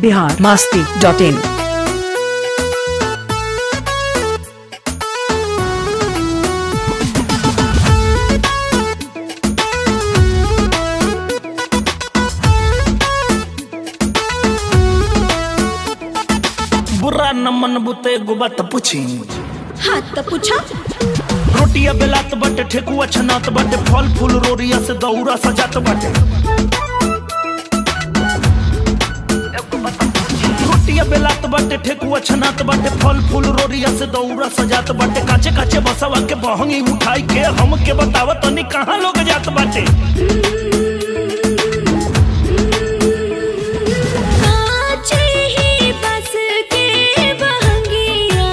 Bihar Masti dot इन बुरा न मन बुते एगो बात पूछी हाँ तो पूछा रोटिया बेलात बाटे ठेकुआ छनात बाटे फल फूल रोरिया से दौरा सजात बाटे रोटिया बेलात बाटे ठेकुआ छनात बाटे फल फूल रोरिया से दौरा सजात बाटे काचे काचे बसवा के बहंगी उठाई के हम के बताव तनी कहाँ लोग जात बाटे काचे ही बस के बहंगिया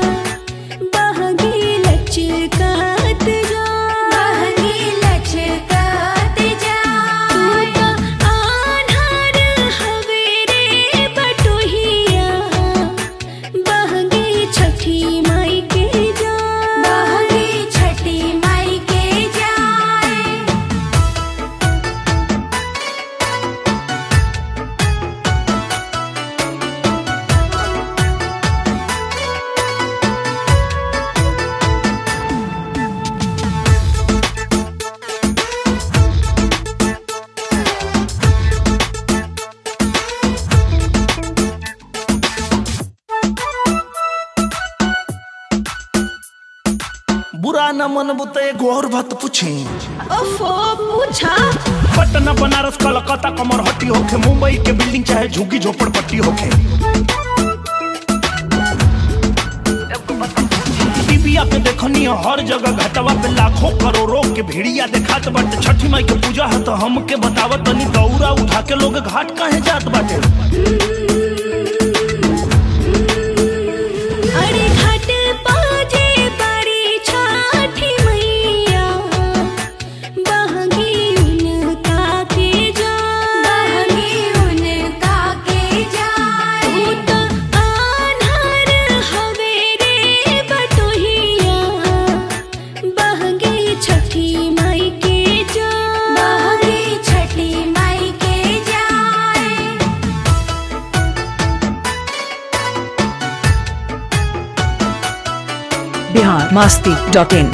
बहंगी लचकात जा बहंगी लचकात जा तू तो आन्हर हवे रे बटोहिया बहंगी छठी माई के जा बहंगी छठी माई के जाए बुरा न मन बुते एगो और बात पूछी ओफो पूछा पटना बनारस कलकत्ता कमरहट्टी होखे मुंबई के बिल्डिंग चाहे झुग्गी झोपड़पट्टी होखे टीविया पे देखनी है हर जगह घटवा पे लाखों करोड़ों के भीड़िया देखात बाटे छठी माई के पूजा है तो हमके बतावत तनी दौरा उठा के लोग घाट काहे जात बाटे अरे घाट पाजे बड़ी छठी मैया बहंगी उनका के जा बहंगी उनका के जाए तू तो आन्हर हवे रे बटोहिया बहंगी छठी माई के जा बहंगी छठी माई के जाए बिहार मास्ती डॉट इन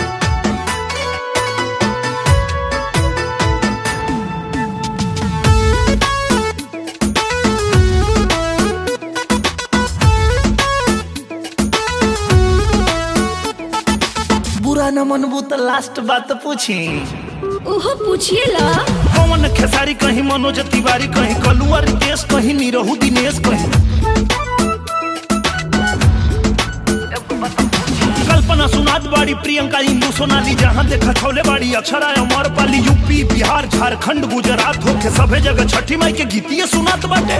बुरा न मनबू तो लास्ट बात पूछी ओहो पूछिएला पवन खेसारी कहीं मनोज तिवारी कहीं कलुआ रितेश कहीं निरहू दिनेश कहीं कल्पना सुनात बाड़ी प्रियंका इंदू सोनाली जहाँ देखा छौले बाड़ी अक्षरा अमर पाली यूपी बिहार झारखंड गुजरात होके सभे जगह छठी माई के गीतिए सुनात बाटे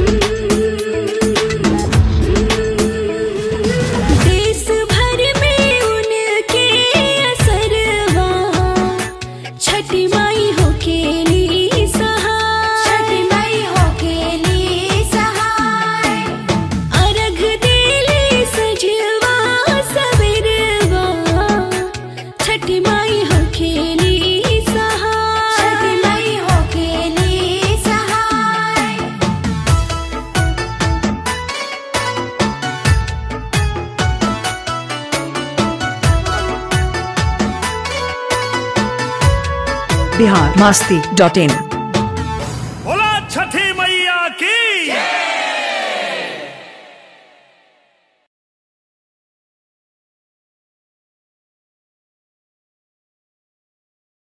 देश भर में उनके असरवा छठी माई हो खेली सहाय छठी माई हो खेली सहाय अर्घ देली सजवा सबेरवा छठी माई हो खेली सहाय छठी माई हो खेली सहाय बिहार मास्ती डॉट इन बोला छठी मैया की